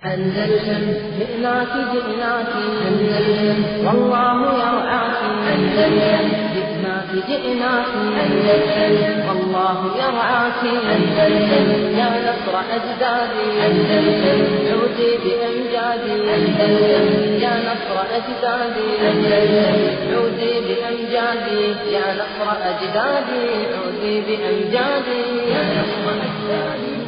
أندلسن جئناك جئناك أندلسن والله يرعاك أندلسن جئناك جئناك أندلسن والله يرعاك أندلسن يا نصر أجدادي أندلسن عودي بأمجادي أندلسن يا نصر أجدادي أندلسن عودي بأمجادي يا نصر أجدادي عودي بأمجادي يا نصر أجدادي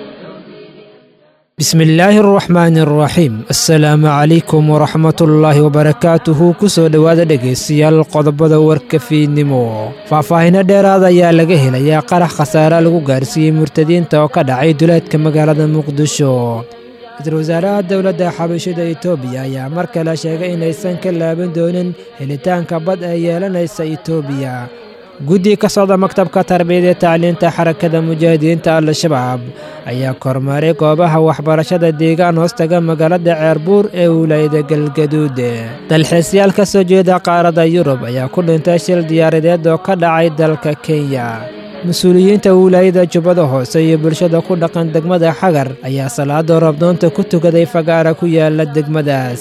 bismi illaahi araxmaani araxiim assalaamu calaykum waraxmatullaahi wabarakaatuhu ku soo dhowaada dhegaystayaal qodobada warka fiidnimo faahfaahino dheeraad ayaa laga helayaa qarax khasaare lagu gaarsiiyey murtadiinta oo ka dhacay duleedka magaalada muqdisho ra-iisul wasaaraha dowladda xabashida etoobiya ayaa mar kale sheegay inaysan ka laaban doonin helitaanka bad ee yeelanaysa etoobiya guddi ka socda maktabka tarbiyada ee tacliinta xarakada mujaahidiinta al-shabaab ayaa kormaaray goobaha waxbarashada deegaan hoostaga magaalada ceerbuur ee wilaayada galgaduud dalxiisyaal ka soo jeeda qaaradda yurub ayaa ku dhintay shil diyaaradeed oo ka dhacay dalka kenya mas-uuliyiinta wilaayada jubbada hoose iyo bulshada ku dhaqan degmada xagar ayaa salaada roobdoonta ku tukaday fagaara ku yaala degmadaas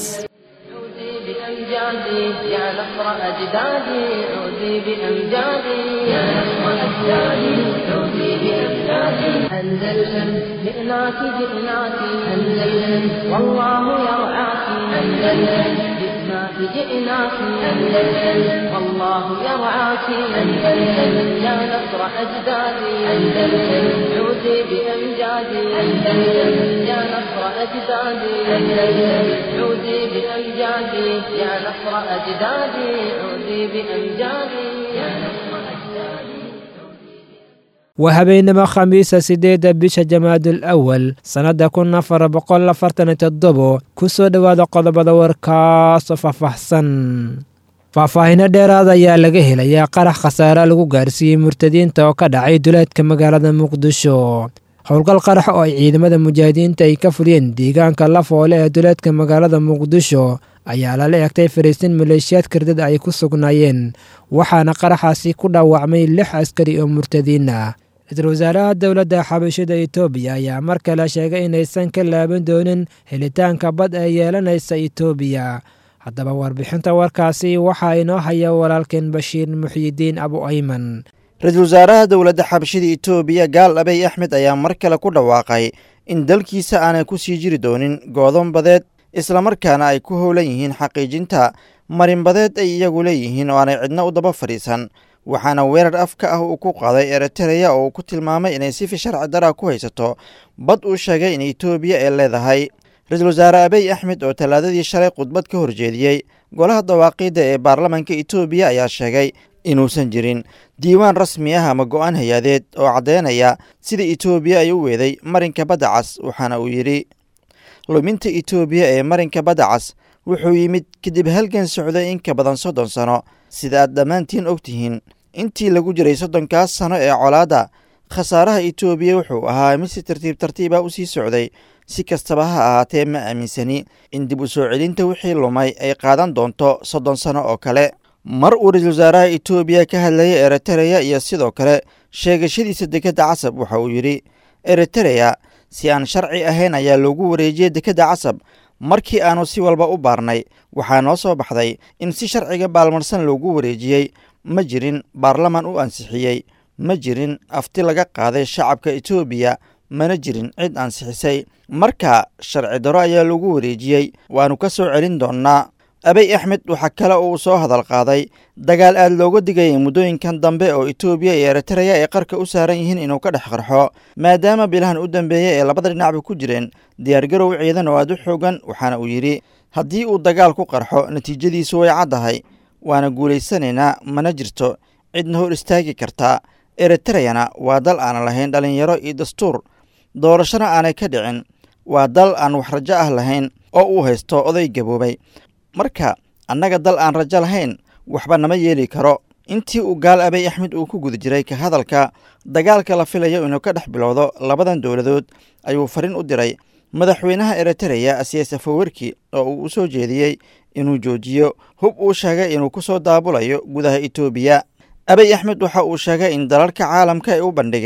بأمجادي يا نصر أجدادي عودي بأمجادي يا نصر أجدادي عودي بأمجادي أندلسن جئناك جئناك أندلسن والله يرعاك أندلسن جئناك جئناك أندلسن والله يرعاك أندلسن يا نصر أجدادي أندلسن عودي بأمجادي أندلسن يا نصر أجدادي أندلسن عودي بأمجادي يا نصر أجدادي عودي بأمجادي يا نصر أجدادي waa habeenimo khamiisa siddeedda bisha jamaadul awal sannadda kun afar boqol afartan iyo toddobo ku soo dhowaada qodobada warkaasoo faahfaahsan faahfaahino dheeraad ayaa laga helayaa qarax khasaare lagu gaarsiiyey murtadiinta oo ka dhacay duleedka magaalada muqdisho howlgal qarax oo ay ciidamada mujaahidiinta ay ka fuliyeen deegaanka lafoole ee duleedka magaalada muqdisho ayaa lala egtay fariisin maleeshiyaad kardada ay ku sugnaayeen waxaana qaraxaasi ku dhaawacmay lix askari oo murtadiin ah ra-iisul wasaaraha dowladda xabashida etoobiya ayaa mar kale sheegay inaysan ka laaban doonin helitaanka bad ee yeelanaysa etoobiya haddaba warbixinta warkaasi waxaa inoo haya walaalkeen bashiir muxyidiin abu ayman ra-iisul wasaaraha dowladda xabashida etoobiya gaal abey axmed ayaa mar kale ku dhawaaqay in dalkiisa aanay ku sii jiri doonin goodon badeed islamarkaana ay ku howlan yihiin xaqiijinta marinbadeed ay iyagu leeyihiin oo aanay cidna u daba fadhiisan waxaana weerar afka ah uu ku qaaday eritereya oo uu ku tilmaamay inay sifi sharci dara ku haysato bad uu sheegay in etoobiya ay leedahay ra-iisul wasaare abey axmed oo tallaadadii shalay khudbad ka horjeediyey golaha dawaaqiidda ee baarlamaanka etoobiya ayaa sheegay inuusan jirin diiwaan rasmi ah ama go-aan hay-adeed oo caddeynaya sida etoobiya ay u weeday marinka badda cas waxaana uu yidhi luminta etoobiya ee marinka badda cas wuxuu yimid kadib halgan socday in ka badan soddon sano sida aad dhammaantiin og tihiin intii lagu jiray soddonkaas sano ee colaadda khasaaraha etoobiya wuxuu ahaa mid si tartiib tartiiba u sii socday si kastaba ha ahaatee ma aaminsani in dib u soo celinta wixii lumay ay qaadan doonto soddon sano oo kale mar uu ra-iisul wasaaraha etoobiya ka hadlayay eritereya iyo sidoo kale sheegashadiisa dekedda casab waxa uu yidhi eritereya si aan sharci ahayn ayaa loogu wareejiyey dekedda casab markii aanu si walba u baarnay waxaa noo soo baxday in si sharciga baalmarsan loogu wareejiyey ma jirin baarlaman u ansixiyey ma jirin afti laga qaaday shacabka etoobiya mana jirin cid ansixisay marka sharci daro ayaa lagu wareejiyey waannu ka soo celin doonnaa abey axmed waxaa kale oo uu soo hadal qaaday dagaal aad looga digayay muddooyinkan dambe oo etoobiya iyo eritereya ay qarka u saaran yihiin inuu ka dhex qarxo maadaama bilahan u dambeeyey ee labada dhinacba ku jireen diyaargarow ciidan oo aad u xoogan waxaana uu yidhi haddii uu dagaal ku qarxo natiijadiisu way caddahay waana guulaysanaynaa mana jirto cidna hor istaagi kartaa eritereyana waa dal aan lahayn dhallinyaro iyo dastuur doorashona aanay ka dhicin waa dal aan wax rajo ah lahayn oo uu haysto oday gaboobay marka annaga dal aan rajo lahayn waxba nama yeeli karo intii uu gaal abey axmed uu ku guda jiray ka hadalka dagaalka la filayo inuu ka dhex bilowdo labadan dowladood ayuu fariin u diray madaxweynaha eritereya asiyaas afowerki oo uu u soo jeediyey inuu joojiyo hub uu sheegay inuu ku soo daabulayo gudaha etoobiya abey axmed waxa uu sheegay in dalalka caalamka ay u bandhigeen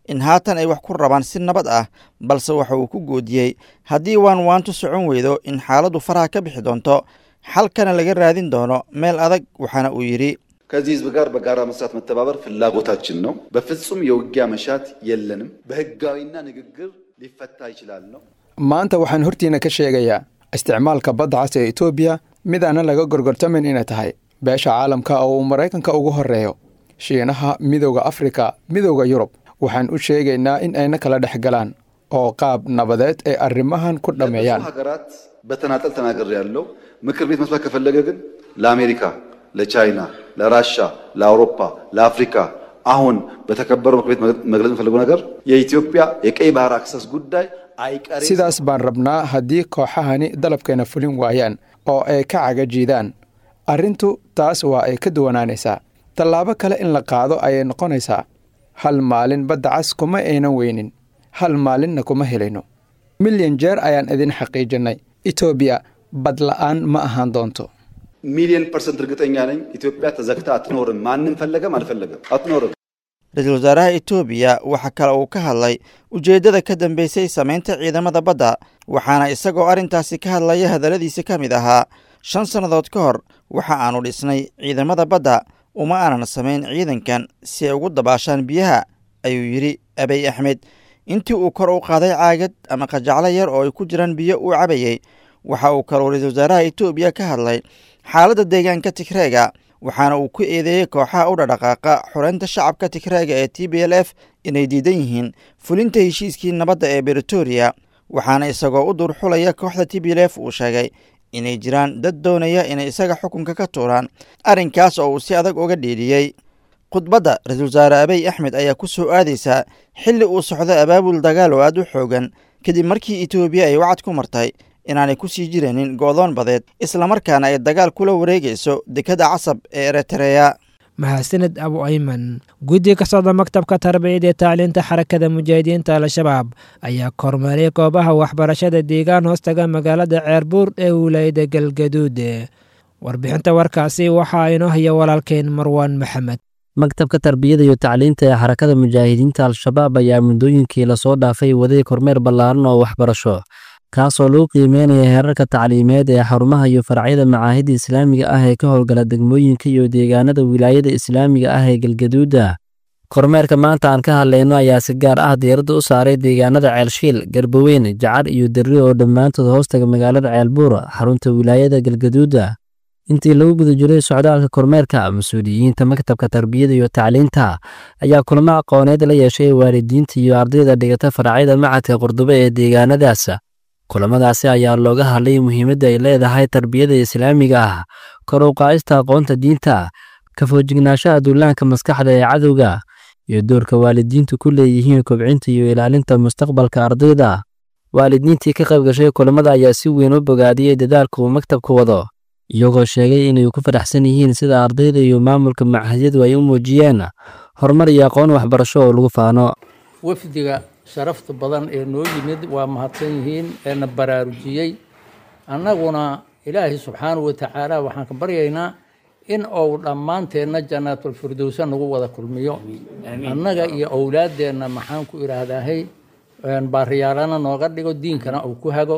in haatan ay wax ku rabaan si nabad ah balse waxa uu ku goodiyey haddii waan waantu socon weydo in xaaladdu faraha ka bixi doonto xalkana laga raadin doono meel adag waxaana uu yidhi ከዚህ ህዝብ ጋር በጋራ መስራት መተባበር ፍላጎታችን ነው። በፍጹም የውጊያ መሻት የለንም። በህጋዊና ንግግር ሊፈታ ይችላል ነው። maanta waxaan hortiina ka sheegayaa isticmaalka badda cas ee etoobiya mid aanan laga gorgortamin inay tahay beesha caalamka oo uu maraykanka ugu horreeyo shiinaha midowda afrika midowda yurub waxaan u sheegaynaa in ayna kala dhex galaan oo qaab nabadeed ay arrimahan ku ለብዙ dhammeeyaan ሀገራት በተናጠል ተናገር ያለው ምክር ቤት መስማት ከፈለገ ግን ለአሜሪካ፣ ለቻይና፣ ለራሻ፣ ለአውሮፓ፣ ለአፍሪካ አሁን በተከበረው ምክር ቤት መግለጽ የምፈልገው ነገር የኢትዮጵያ የቀይ ባህር አክሰስ ጉዳይ አይቀሬ sidaas baan rabnaa haddii kooxahani dalabkeena fulin waayaan oo ay ka cagajiidaan arrintu taas waa ay ka duwanaanaysaa tallaabo kale in la qaado ayay noqonaysaa hal maalin badda cas kuma aynan weynin hal maalinna kuma helayno milyan jeer ayaan idin xaqiijinnay etoobiya bad la'aan ma ahaan doonto ሚሊዮን ፐርሰንት እርግጠኛ ነኝ ኢትዮጵያ ተዘግታ አትኖርም። ማንም ፈለገም አልፈለገም አትኖርም። ra-iisul wasaaraha etoobiya waxa kale uu ka hadlay ujeeddada ka dambeysay samaynta ciidamada badda waxaana isagoo arrintaasi ka hadlaya hadalladiisa ka mid ahaa shan sannadood ka hor waxa aanu dhisnay ciidamada badda uma aanan samayn ciidankan si ay ugu dabaashaan biyaha ayuu yidhi abiy axmed intii uu kor u qaaday caagad ama qajaclo yar oo ay ku jiraan biyo uu cabayey waxa uu kaloo ra-iisul wasaaraha etoobiya ka hadlay xaaladda deegaanka tigreega waxaana uu ku eedeeyey kooxaha u dhadhaqaaqa xoreynta shacabka tigreega ee t b l f inay diidan yihiin fulinta heshiiskii nabadda ee britoria waxaana isagoo u duurxulaya kooxda t b l f uu sheegay inay jiraan dad doonaya inay isaga xukunka ka tuuraan arrinkaas oo uu si adag uga dhiidhiyey khudbadda ra-iisul wasaare abiy axmed ayaa ku soo aadaysaa xilli uu socdo abaabul dagaal oo aad u xoogan kadib markii etoobiya ay wacad ku martay inaanay ku sii jiraynin go'doon badeed islamarkaana ay dagaal kula wareegayso dekadda casab ee eritreya mahadsaned abu ayman guddi ka socda maktabka tarbiyada ee tacliinta xarakada mujaahidiinta al-shabaab ayaa kormeeray goobaha waxbarashada deegaan hoostaga magaalada ceerbuur ee wilaayada galgaduud warbixinta warkaasi waxaa inoo haya walaalkeen marwaan maxamed maktabka tarbiyada iyo tacliinta ee xarakada mujaahidiinta al-shabaab ayaa muddooyinkii lasoo dhaafay waday kormeer ballaaran oo waxbarasho kaasoo lagu qiimeynaya heerarka tacliimeed ee xarumaha iyo faracyada macaahidda islaamiga ah ee ka howlgala degmooyinka iyo deegaanada wilaayada islaamiga ah ee galgaduuda kormeerka maanta aan ka hadlayno ayaa si gaar ah diiradda u saaray deegaanada ceelshiil garbaweyn jacar iyo derri oo dhammaantood hoostaga magaalada ceelbuur xarunta wilaayada galgaduuda intii lagu guda jiray socdaalka kormeerka mas-uuliyiinta maktabka tarbiyada iyo tacliinta ayaa kulamo aqooneed la yeeshay waalidiinta iyo ardayda dhigata faracyada macadka qurdube ee deegaanadaas kulamadaasi ayaa looga hadlay muhiimadda ay leedahay tarbiyada islaamiga ah kor u qaadista aqoonta diinta ka foojignaashaha duulaanka maskaxda ee cadowga iyo doorka waalidiintu ku leeyihiin kobcinta iyo ilaalinta mustaqbalka ardayda waalidiintii ka qayb gashay kulamada ayaa si weyn u bogaadiyey dadaalka uu maktabku wado iyagoo sheegay inay ku faraxsan yihiin sida ardayda iyo maamulka machadyadu ay u muujiyeen horumar iyo aqoon waxbarasho oo lagu faano wafdiga sharafta badan ee noo yimid waa mahadsan yihiin eena baraarujiyey annaguna ilaahay subxaanahu watacaala waxaan ka baryaynaa in uu dhammaanteenna jannaatulfirdowsa nagu wada kulmiyo annaga iyo owlaaddeenna maxaan ku idhaahdaahay baariyaalana nooga dhigo diinkana uu ku hago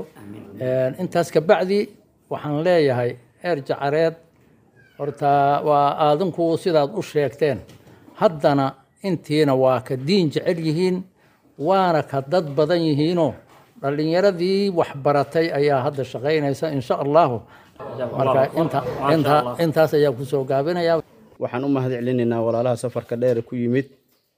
intaas kabacdi waxaan leeyahay eer jacareed horta waa aadinku sidaad u sheegteen haddana intiina waa ka diin jecel yihiin waana ka dad badan yihiinoo dhallinyaradii waxbaratay ayaa hadda shaqaynaysa insha allahu marka intaas ayaa kusoo gaabinaya waxaan u mahad celinaynaa walaalaha safarka dheer ku yimid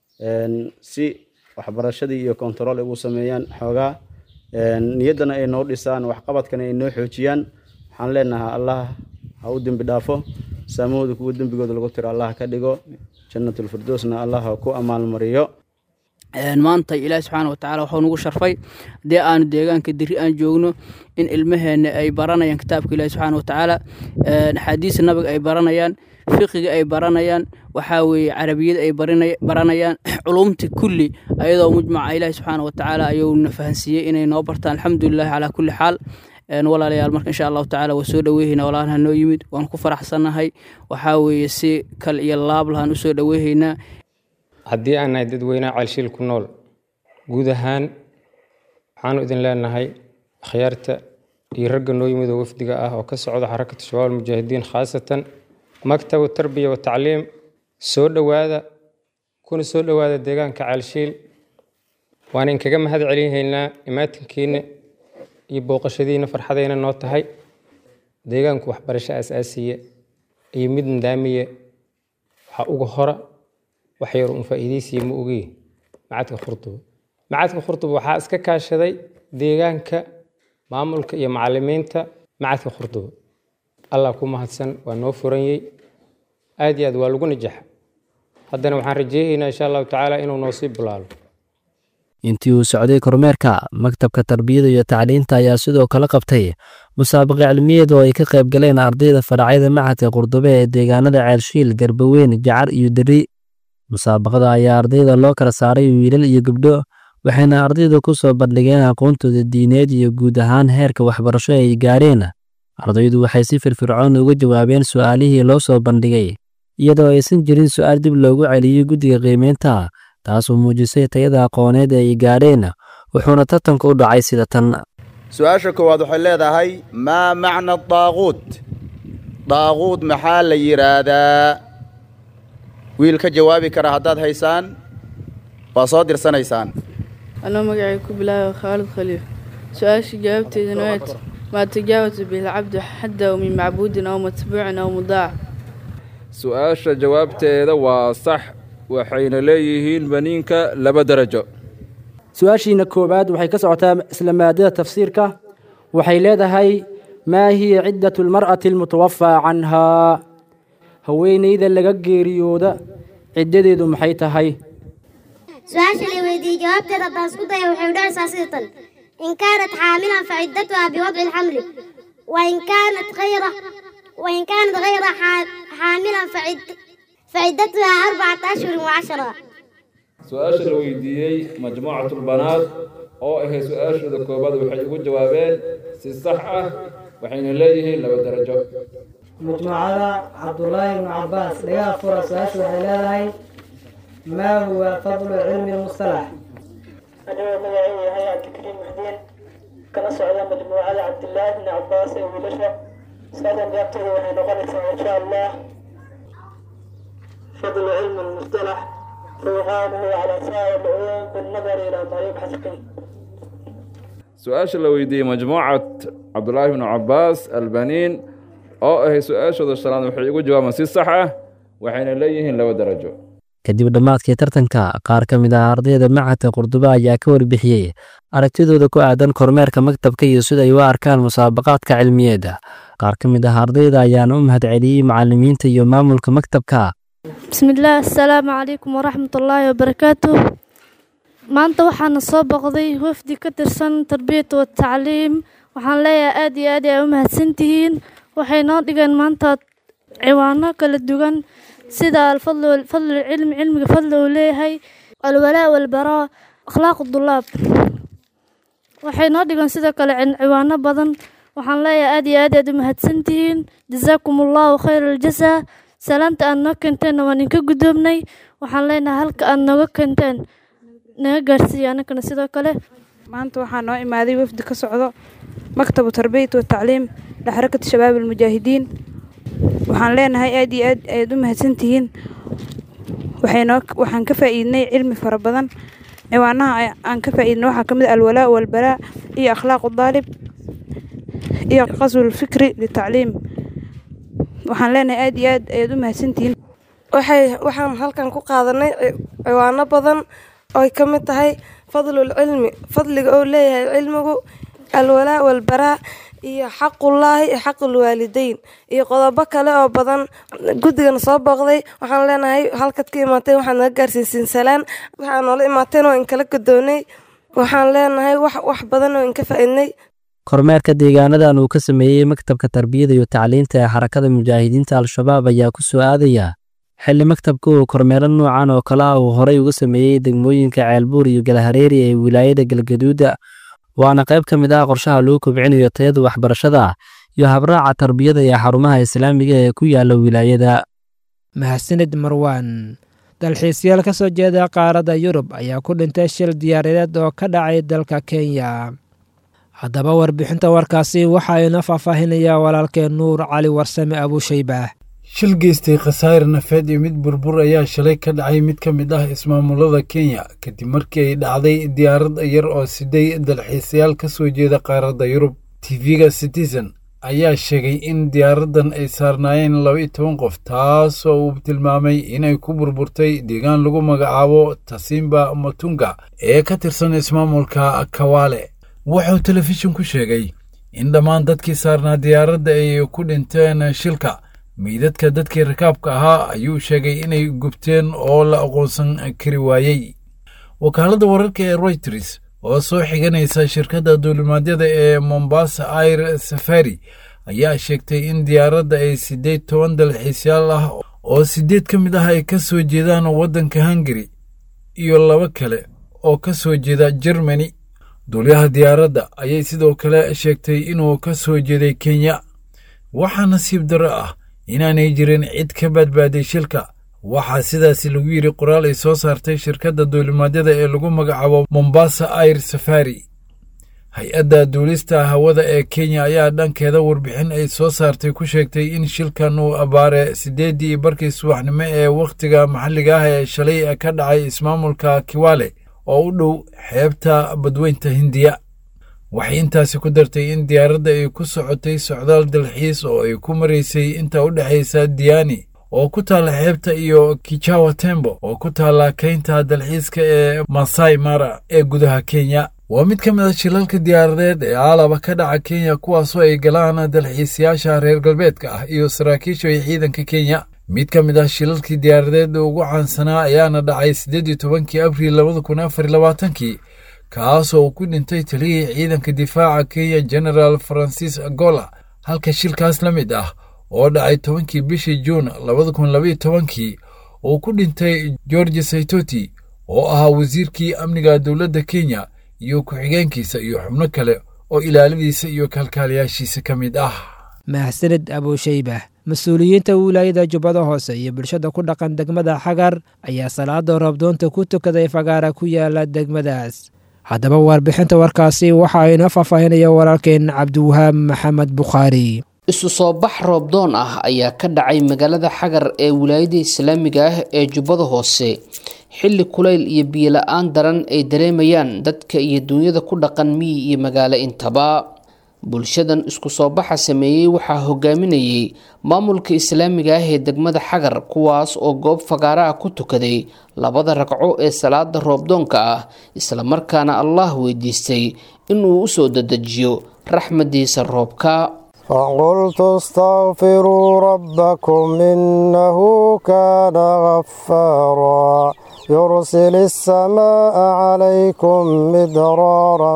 si waxbarashadii iyo kontarool ay ugu sameeyaan xoogaa niyaddana ay noo dhisaan waxqabadkana ay noo xoojiyaan waxaan leenahay allah ha u dembi dhaafo saamahooda kuwa dembigooda lagu tiro allah ka dhigo jannatulfirdowsna allah ha ku amaalmariyo maanta ilaahi subxaana watacaala waxuu nagu sharfay haddii aanu deegaanka diri aan joogno in ilmaheenna ay baranayaan kitaabka ilaahi subxaana watacaala axaadiista nabiga ay baranayaan fiqiga ay baranayaan waxaa weeye carabiyada ay baranayaan culumta kulli ayadoo mujmaca ilaahi subxaana watacaala ayuu na fahansiiyey inay noo bartaan alxamdulilahi calaa kulli xaal walaalayaal marka insha allahu tacala waa soo dhaweyhayna walaalaha noo yimid waan ku faraxsannahay waxaa weeye si kal iyo laab lahaan usoo dhaweyhaynaa haddii aan nahay dadweynaha ceelshiil ku nool guud ahaan waxaanu idin leenahay akhyaarta iyo ragga noo yimid oo wafdiga ah oo ka socda xarakatu shabaab almujaahidiin khaasatan maktabu tarbiya wa tacliim soo dhowaada kuna soo dhowaada deegaanka caalshiil waan inkaga mahad celinhaynaa imaatinkiina iyo booqashadiina farxadayna noo tahay deegaanku waxbarasho aasaasiya iyo mid nidaamiya waxaa uga hora wax yar un faa'iidaysiya ma ogi macadka khurduba macadka khurduba waxaa iska kaashaday deegaanka maamulka iyo macalimiinta macadka khurduba allah ku mahadsan waa noo furanyey aad iyo aad waa lagu najaxa haddana waxaan rajeynaynaa insha allahu tacaala inuu noo sii bulaalo intii uu socday kormeerka maktabka tarbiyada iyo tacliinta ayaa sidoo kale qabtay musaabaqa cilmiyeed oo ay ka qayb galeen ardayda faracyada macadka qurdube ee deegaanada ceelshiil garbaweyn jacar iyo deri musaabaqada ayaa ardayda loo kala saaray wiilal iyo gabdho waxayna ardayda ku soo bandhigeen aqoontooda diineed iyo guud ahaan heerka waxbarasho ay gaareen ardaydu waxay si firfircoon uga jawaabeen su'aalihii loo soo bandhigay iyadoo aysan jirin su'aal dib loogu celiyey guddiga qiimeynta taasoo muujisay tayada aqooneed ee ay gaadheen wuxuuna tartanka u dhacay sida tan su-aasha koowaad waxay leedahay maa macna daaquud daaquud maxaa la yidhaahdaa wiil ka jawaabi kara haddaad haysaan waa soo dirsanaysaan anoo magacay ku bilaaba khaalid khaliif su-aasha jawaabteeduna waat maa tajaawasa bilcabdu xaddaw min macbuudin aw matbuucin aw mudaac su-aasha jawaabteeda waa sax waxayna leeyihiin baniinka laba darajo su-aashiina koowaad waxay ka socotaa isla maadada tafsiirka waxay leedahay maa hiya ciddatu lmar'ati almutawafaa canhaa haweenayda laga geeriyooda ciddadeedu maxay tahay su-aasha la weydiiyey jawaabteeda haddaan isku daya waxay udhacaysaa sida tan in kaanat xaamilan faciddatuha biwadci lxamli wain kaanat hayra wain kaanat hayra xaamilan faciddatuha arbacata ashhurin wacashara su-aasha la weydiiyey majmuucatulbanaad oo ahayd su-aashooda koobaad waxay ugu jawaabeen si sax ah waxayna leeyihiin laba darajo majmuucada cabdulaahi ibnu cabaas dhagaha fura su-aasha waxay leedahay maa huwa fadlu cilmi lmustalax anigoo magacaygu yahay cabdikariim muxdiin kana socda majmuucada cabdilaahi ibni cabaas ee wiilasha su-aashan jawaabteeda waxay noqonaysaa insha allah fadlu cilmi lmustalax ruuxaanuhu calaa saa'ir lcuyuun binnadari ilaa maa yubxas fih su-aasha la weydiiyey majmuucat cabdulaahi ibnu cabaas albaniin oo ahay su-aashooda shanaad waxay ugu jawaabaan si sax ah waxayna leeyihiin laba darajo kadib dhammaadkii tartanka qaar ka mid ah ardayda macadka qurduba ayaa ka warbixiyey aragtidooda ku aadan kormeerka maktabka iyo sida ay u arkaan musaabaqaadka cilmiyeedda qaar ka mid ah ardayda ayaana u mahad celiyey macallimiinta iyo maamulka maktabka bismillaah assalaamu calaykum waraxmatullaahi wabarakaatu maanta waxaana soo boqday wafdi ka tirsan tarbiyata watacliim waxaan leeyahay aad iyo aad ay u mahadsantihiin waxay noo dhigeen maanta ciwaano kala duwan sida alfadlu cilmi cilmiga fadli uu leeyahay alwalaa walbaraa akhlaaqu dulaab waxay noo dhigeen sidoo kale ciwaano badan waxaan leeyahay aad iyo aad aad u mahadsantihiin jazaakum allahu khayra aljasaa salaanta aad noo keenteen waan idinka guddoobnay waxaan leenahay halka aad nooga keenteen naga gaarsiiya annagana sidoo kale maanta waxaa noo imaaday wafdi ka socdo maktabu tarbiyat watacliim lixarakati shabaab almujaahidiin waxaan leenahay aad iyo aad ayaad u mahadsantihiin waxaynoo waxaan ka faa'iidnay cilmi fara badan ciwaanaha aan ka faa'iidnay waxaa ka mid ah alwalaa walbaraa iyo akhlaaqu daalib iyo qaswul fikri litacliim waxaan leenahay aad iyo aad ayaad u mahadsantihiin waxay waxaan halkan ku qaadanay ciwaano badan ooy ka mid tahay fadlul cilmi fadliga oo leeyahay cilmigu alwalaa walbaraa iyo xaqullaahi iyo xaqul waalideyn iyo qodobo kale oo badan guddigana soo booqday waxaan leenahay halkaad ka imaateen waxaad naga gaarsiisiin salaan waxaa noola imaateen oo inkala godoonay waxaan leenahay wax wax badan oo inka faa'iidnay kormeerka deegaanadan uu ka sameeyey maktabka tarbiyada iyo tacliinta ee xarakada mujaahidiinta al-shabaab ayaa ku soo aadaya xilli maktabka uu kormeero noocan oo kale ah uu horey uga sameeyey degmooyinka ceelbuur iyo galahareeri ee wilaayada galgaduuda waana qayb ka mid ah qorshaha lagu kobcinayo tayada waxbarashada iyo habraaca tarbiyada ee xarumaha islaamiga ee ku yaala wilaayada mahadsaned marwaan dalxiisyaal ka soo jeeda qaaradda yurub ayaa ku dhintay shil diyaaradeed oo ka dhacay dalka kenya haddaba warbixinta warkaasi waxaa ina faahfaahinayaa walaalkeen nuur cali warsame abuushaybaah shil geystay khasaare nafeed iyo mid burbur ayaa shalay ka dhacay mid ka mid ah ismaamulada kenya kadib markii ay dhacday diyaarad yar oo siday dalxiisayaal ka soo jeeda qaaradda yurub tv-ga citizen ayaa sheegay in diyaaraddan ay saarnaayeen laba iyo toban qof taas oo uu tilmaamay inay ku burburtay deegaan lagu magacaabo tasimba matunga ee ka tirsan ismaamulka kawaale wuxuu telefishin ku sheegay in dhammaan dadkii saarnaa diyaaradda ay ku dhinteen shilka meydadka dadkii rakaabka ahaa ayuu sheegay inay gubteen oo la aqoonsan kari waayey wakaaladda wararka ee royters oo soo xiganaysa shirkadda duulimaadyada ee mombasa air safari ayaa sheegtay in diyaaradda ay siddeed toban dalxiisyaal ah oo siddeed ka mid ah ay ka soo jeedaan waddanka hungari iyo laba kale oo ka soo jeeda jermani duulyaha diyaaradda ayay sidoo kale sheegtay inuu ka soo jeeday kenya waxaa nasiib darro ah inaanay jirin cid ka badbaaday shilka waxaa sidaasi lagu yidhi qoraal ay soo saartay shirkadda duulimaadyada ee lagu magacaabo mombasa air safari hay-adda duulista hawada ee kenya ayaa dhankeeda warbixin ay soo saartay ku sheegtay in shilkan uu abbaare siddeeddii barkii subaxnimo ee wakhtiga maxalliga ah ee shalay ka dhacay ismaamulka kiwale oo u dhow xeebta badweynta hindiya waxay intaasi ku dartay in diyaaradda ay ku socotay socdaal dalxiis oo ay ku maraysay inta u dhexaysa diyaani oo ku taalla xeebta iyo kijawa tembo oo ku taalla keynta dalxiiska ee masai mara ee gudaha kenya waa mid ka mid a shilalka diyaaradeed ee aalaba ka dhaca kenya kuwaasoo ay galaan dalxiisayaasha reer galbeedka ah iyo saraakiisha iyo ciidanka kenya mid ka mid ah shilalkii diyaaradeed ugu caansanaa ayaana dhacay siddeed iyo tobankii abriil labada kun afar iyo labaatankii kaasoo uu ku dhintay taliyihii ciidanka difaaca kenya genaraal francis agola halka shilkaas la mid ah oo dhacay tobankii bishii juun labada kun labaiyo tobankii uu ku dhintay george saitoti oo ahaa wasiirkii amniga dowladda kenya iyo ku-xigeenkiisa iyo xubno kale oo ilaaladiisa iyo kalkaaliyaashiisa ka mid ah mahsanid abuushaybah mas-uuliyiinta wilaayada jubbada hoose iyo bulshada ku dhaqan degmada xagar ayaa salaada roobdoonta ku tukaday fagaara ku yaala degmadaas haddaba warbixinta warkaasi waxa inoo faahfaahinaya walaalkeen cabdiwahaab maxamed bukhaari isu soo bax roobdoon ah ayaa ka dhacay magaalada xagar ee wilaayada islaamiga ah ee jubbada hoose xilli kulayl iyo biyola-aan daran ay dareemayaan dadka iyo duunyada ku dhaqan miyi iyo magaalo intaba bulshadan isku soo baxa sameeyey waxaa hogaaminayay maamulka islaamiga ah ee degmada xagar kuwaas oo goob fagaara ah ku tukaday labada ragco ee salaada roobdoonka ah islamarkaana allah weydiistay inuu usoo dadejiyo raxmadiisa roobka فقلت استغفروا ربكم إنه كان غفارا يرسل السماء عليكم مدرارا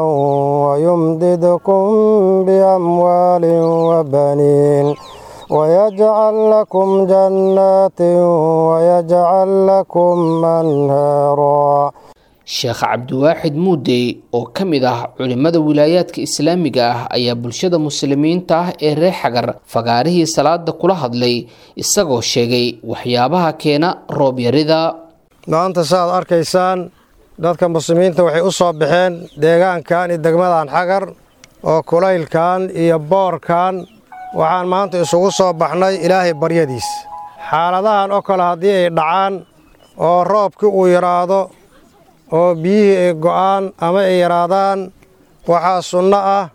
ويمددكم بأموال وبنين ويجعل لكم جنات ويجعل لكم أنهارا sheekh cabdiwaaxid muudey oo ka mid ah culimmada wilaayaadka islaamiga ah ayaa bulshada muslimiinta ah ee reer xagar fagaarihii salaada kula hadlay isagoo sheegay waxyaabaha keena roobyarida maanta saaad arkaysaan dadka muslimiinta waxay u soo baxeen deegaankan iyo degmadan xagar oo kulaylkan iyo boorkan waxaan maanta isugu soo baxnay ilaahay baryadiis xaaladahan oo kale haddii ay dhacaan oo roobkii uu yidhaahdo oo biyihii ay go'aan ama ay yaraadaan waxaa sunno ah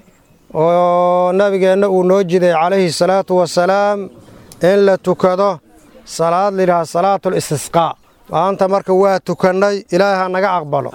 oo nebigeenna uu noo jiday calayhi salaatu wasalaam in la tukado salaad layidhaha salaatul istisqaa maanta marka waa tukannay ilaahay ha naga aqbalo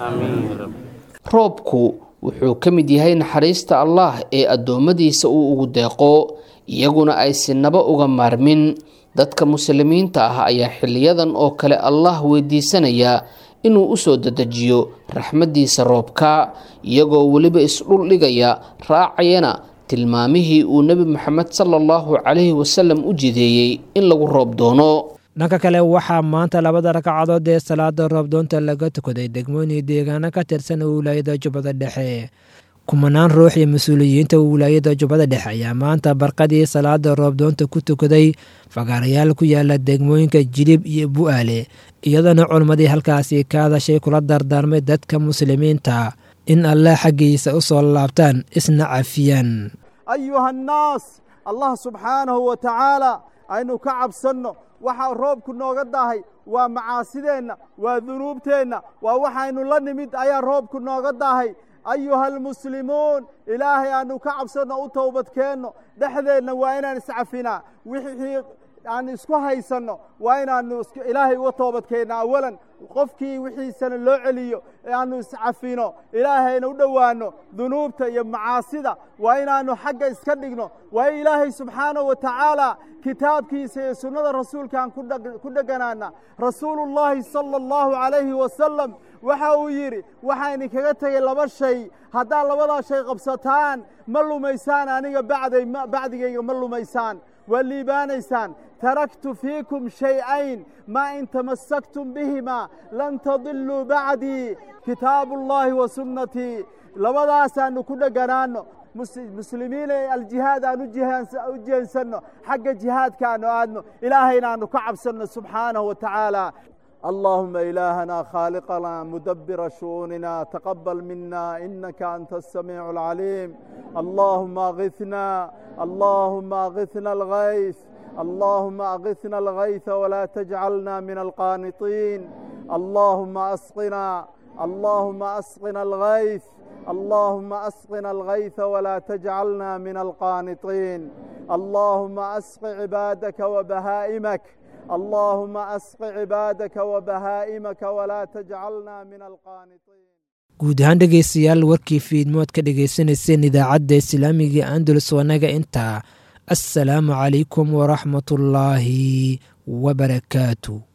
roobku wuxuu ka mid yahay naxariista allaah ee addoommadiisa uu ugu deeqo iyaguna ay sinaba uga maarmin dadka muslimiinta ah ayaa xiliyadan oo kale allah weydiisanaya inuu usoo dadejiyo raxmaddiisa roobka iyagoo weliba isdhul dhigaya raacayana tilmaamihii uu nebi moxamed sala allahu calayhi wasalam u jideeyey in lagu roob doono dhanka kale waxaa maanta labada ragcadood ee salaada roobdoonta laga tukaday degmooyin deegaano ka tirsan wilaayada jubbada dhexe kumanaan ruux iyo mas-uuliyiinta wilaayada jubbada dhexe ayaa maanta barqadii salaada roobdoonta ku tukaday fagaarayaal ku yaala degmooyinka jilib iyo bu'aale iyadoona culmadii halkaasi ka hadashay kula dardaarmay dadka muslimiinta in allah xaggiisa u soo laabtaan isna cafiyaan ayuha annaas allah subxaanahu wa tacaala aynu ka cabsanno waxaa roobku nooga dahay waa macaasideenna waa dunuubteenna waa waxaynu la nimid ayaa roobku nooga dahay ayuha almuslimuun ilaahay aanu ka cabsanno u towbadkeenno dhexdeenna waa inaan iscafinaa wixii aan isku haysanno waa inaanu ilaahay uga toobadkeenna awalan qofkii wixiisana loo celiyo ee aanu iscafino ilaahayna u dhowaanno dunuubta iyo macaasida waa inaannu xagga iska dhigno waa in ilaahay subxaanahu wa tacaala kitaabkiisa iyo sunnada rasuulkaan ku dheganaana rasuulullaahi sala allahu calayhi wasalam waxa uu yidhi waxaa idinkaga tegay laba shay haddaad labadaa shay qabsataan ma lumaysaan aniga bacday bacdigayga ma lumaysaan waa liibaanaysaan taraktu fiikum shay-ayn maa in tamassaktum bihimaa lan tadiluu bacdii kitaabullaahi wa sunnatii labadaasaannu ku dheganaanno muslimiin ee aljihaad aan u jeensanno xagga jihaadka aanu aadno ilaahayna aanu ka cabsanno subxaanahu wa tacaala اللهم إلهنا خالقنا مدبر شؤوننا تقبل منا إنك أنت السميع العليم اللهم أغثنا اللهم أغثنا الغيث اللهم أغثنا الغيث ولا تجعلنا من القانطين اللهم أسقنا اللهم أسقنا الغيث اللهم أسقنا الغيث ولا تجعلنا من القانطين اللهم أسق عبادك وبهائمك اللهم أسق عبادك وبهائمك ولا تجعلنا من القانطين guud ahaan dhegaystayaal warkii fiidmood ka dhagaysanayseen idaacadda islaamiga andalus wanaga intaa assalaamu calaykum waraxmatullaahi wabarakaatu